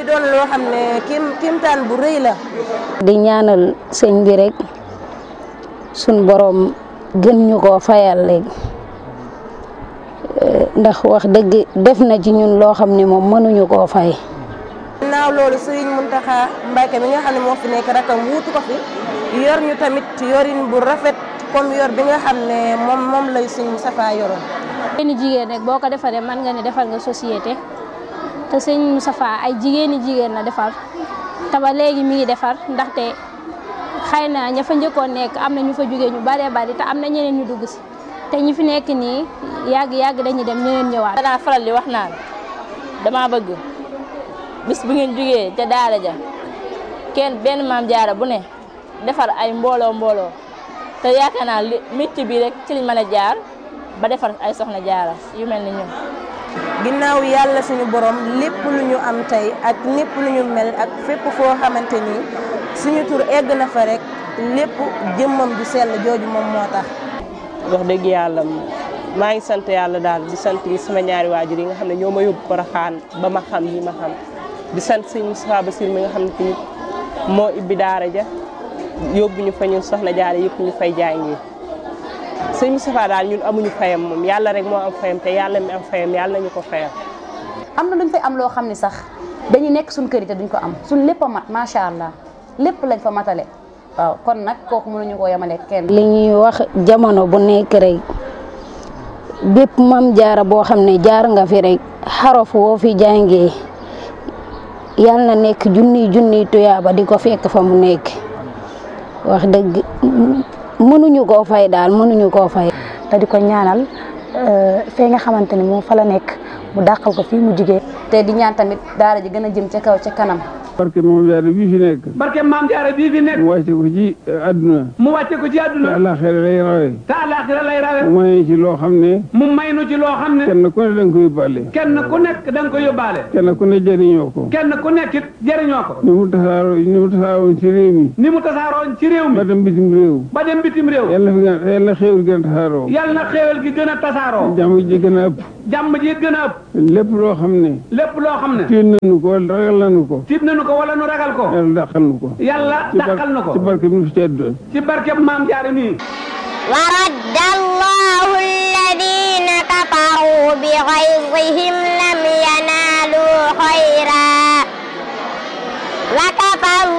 doon loo xam ne kim kimtaan bu rëy la. di ñaanal sëñ bi rek suñ borom gën ñu koo fayal léegi ndax wax dëgg def na ci ñun loo xam ne moom mënuñu koo fay. ginnaaw loolu Serigne Mountakha Mbacké mi nga xam ne moo fi nekk rakam wuutu ko fi yor ñu tamit yorin bu rafet comme yor bi nga xam ne moom moom lay Serigne Moustapha yoroon. jigéeni jigéen rek boo ko defaree mën nga ne defal nga société te sëñ Moustapha ay jigéeni jigéen la defar te ba léegi mi ngi defar ndaxte xëy na ña fa njëkkoon nekk am na ñu fa jógee ñu baree bari te am na ñeneen ñu dugg si te ñi fi nekk nii yàgg yàgg dañuy dem ñeneen ñëwaat. danaa faral di wax naan dama bëgg bis bu ngeen jógee ca daara ja kenn benn maam jaara bu ne defar ay mbooloo mbooloo te yaakaar naa li métier bi rek ci liñ mën a jaar ba defar ay soxna jaara yu mel ni ñun. ginnaaw yàlla suñu borom lépp lu ñu am tey ak lépp lu ñu mel ak fépp foo xamante ni suñu tur egg na fa rek lépp jëmmam ju sell jooju moom moo tax. wax dëgg yàlla maa ngi sant yàlla daal di sant sama ñaari waajur yi nga xam ne ñoo ma yóbbu Porokhane ba ma xam yi ma xam di sant sëñ Moustapha Bassir mi nga xam ne tamit moo ibbi daara ja yóbbu ñu fa ñun soxna jaare yëpp ñu fay jàngi sëñ Moustapha daal ñun amuñu fayam moom yàlla rek moo am fayam te yàlla mi am fayam yàlla nañu ko fayam. am na luñ fay am loo xam ne sax dañuy nekk suñ kër yi te duñ ko am suñ lépp a mat macha allah lépp lañ fa matale waaw kon nag kooku mënuñu koo yemale kenn. li ñuy wax jamono bu nekk rek bépp mam jaara boo xam ne jaar nga fi rek xarof woo fi jàngee yal na nekk junniy junniy tuyaaba di ko fekk fa mu nekk wax dëgg mënuñu koo fay daal mënuñu koo fay. te di ko ñaanal fee nga xamante ni moom fa la nekk mu dàqal ko fii mu jigee te di ñaan tamit daara ji gën a jëm ca kaw ca kanam. barke maam jaara bii fi nekk barke maam jaara bii fi nekk mu wàcce ko ci àdduna mu wàcce ko ci te àdduna àllaaxira lay rawe te àllaaxira lay rawe mu may ci loo xam ne mu may nu ci loo xam ne kenn ku ne danga ko yóbbaale kenn ku nekk da nga ko yóbbaale kenn ku ne jëriñoo ko kenn ku nekk it jëriñoo ko ni mu tasaaroo ni mu tasaaroon ci réew mi ni mu tasaaroon ci réew mi ba dem bitim réew ba dem bitim réew yàlla fi gën yàlla xéewal gën a tasaaroo yàlla na xéewal gi gën a tasaaroo jàmm ji gën a ëpp jàmm ji it gën a ëpp lépp loo xam ne lépp loo xam ne tiit nañu ko wala ragal nañu ko tiit nañu ko wala nu ragal ko yàlla dàqal nu ko yàlla ci bar- dàqal na ko ci barke bi nu fi tedd ci barkeb maam jaara nii ورد الله الذين كفروا بغيظهم لم ينالوا خيرا وكفى